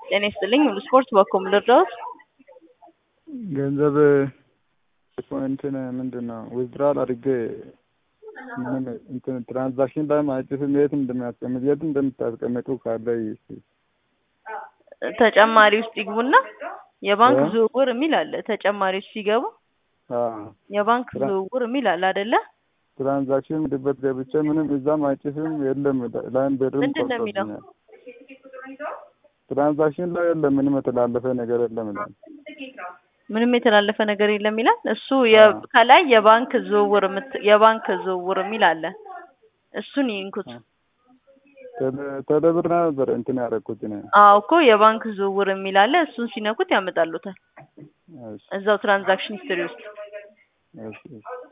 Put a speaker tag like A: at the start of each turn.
A: ጤና ይስጥልኝ ሙሉ ስፖርት በኮም ልርዳዎት?
B: ገንዘብ እንትን ምንድን ነው ዊዝድራል አድርጌ ምንም እንትን ትራንዛክሽን ላይ አይጽፍም። የት እንደሚያስቀምጥ የት እንደምታስቀምጡ ካለ እስኪ
A: ተጨማሪ ውስጥ ይግቡና የባንክ
B: እ?
A: ዝውውር የሚል አለ። ተጨማሪ ውስጥ ሲገቡ
B: አዎ፣
A: የባንክ
B: ትራ-
A: ዝውውር የሚል አለ አይደለ?
B: ትራንዛክሽን ምድበት ገብቼ ምንም እዛም አይጽፍም የለም። ላይም ብርም
A: ምንድን ነው የሚለው?
B: ቆርጦብኛል። ትራንዛክሽን ላይ የለም ምንም የተላለፈ ነገር የለም ይላል።
A: ምንም የተላለፈ ነገር የለም ይላል። እሱ የ-
B: አዎ።
A: ከላይ የባንክ ዝውውር የምት- የባንክ ዝውውር የሚል አለ። እሱን ይንኩት።
B: ቴሌ- ቴሌብር ነበር እንትን ያደረኩት እኔ።
A: አዎ እኮ የባንክ ዝውውር የሚል አለ። እሱን ሲነኩት ያመጣሉታል
B: እሺ፣
A: እዛው ትራንዛክሽን ሂስትሪ ውስጥ
B: እሺ፣ እሺ።